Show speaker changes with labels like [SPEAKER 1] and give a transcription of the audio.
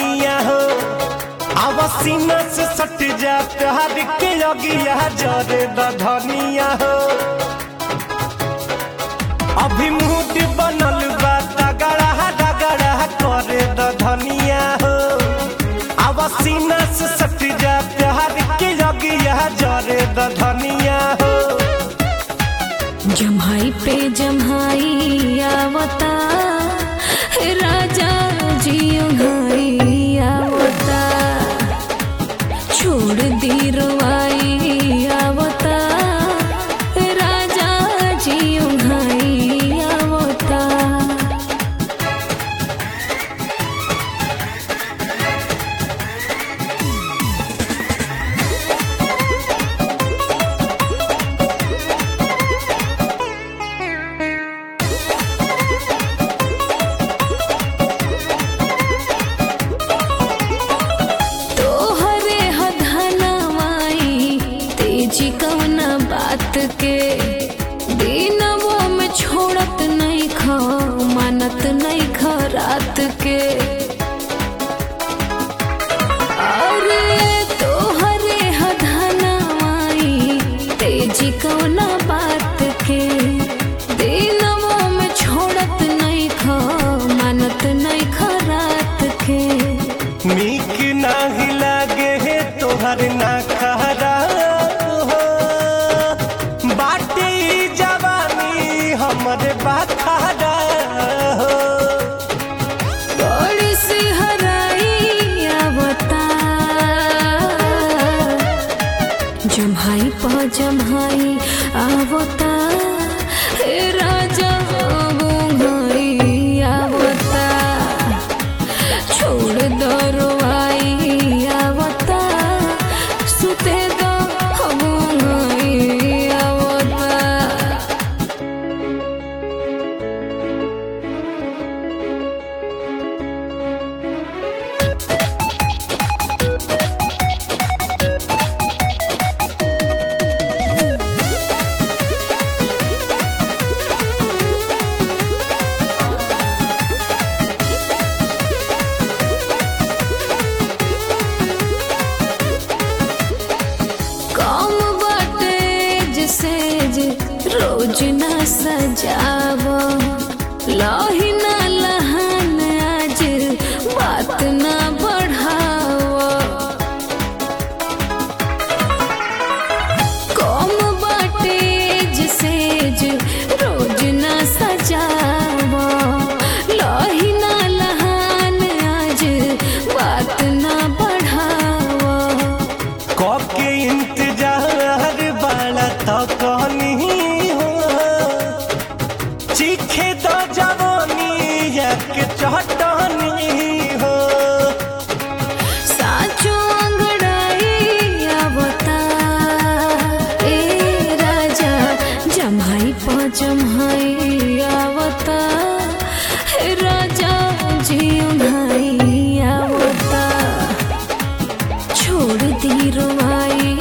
[SPEAKER 1] धनिया हो आवासीना से सट जा प्यार के अगिया जरे द धनिया हो अभी मूड बनल बा तगड़ा डगड़ा करे द धनिया हो आवासीना से सट जा प्यार के अगिया जरे द धनिया हो
[SPEAKER 2] जम्हाई पे जम्हाई आवता राजा जी उन्हाई आवता छोड़ दी रुआई आवता राजा जी उन्हाई आवता तोहरे हधनवाई तेजी कवना बात के दिनवो में छोड़त नहीं खा मानत नहीं खा रात के अरे तोहरे हधनवाई तेजी कवना बात के दिनवो में छोड़त नहीं खा मानत नहीं खा रात के
[SPEAKER 1] नीक नाही लागे हे तोहर ना खरा हो बाटे ई जवानी हमर बाखरा हो
[SPEAKER 2] बड़ी सी हराई आवता जम्हाई पा जम्हाई आवता हे राजा बुंगाई आवता छोड़ दो रुआई आवता सुते दो बुंगाई आवता कम बाटे जिसे जे रोज ना सजाव लही ना लहन आज बात ना बढ़ाव कम बाटे जिसे जे रोज ना सजाव लही ना लहन आज बात ना बढ़ाव
[SPEAKER 1] कके इंतजार बाला तो कहनी हो चीखे तो जवानी एक चटनी हो
[SPEAKER 2] साचो अंगड़ाई आवता ए राजा जम्हाई पा जम्हाई आवता हे राजा जी उन्हाई आवता छोड़ दी रुआई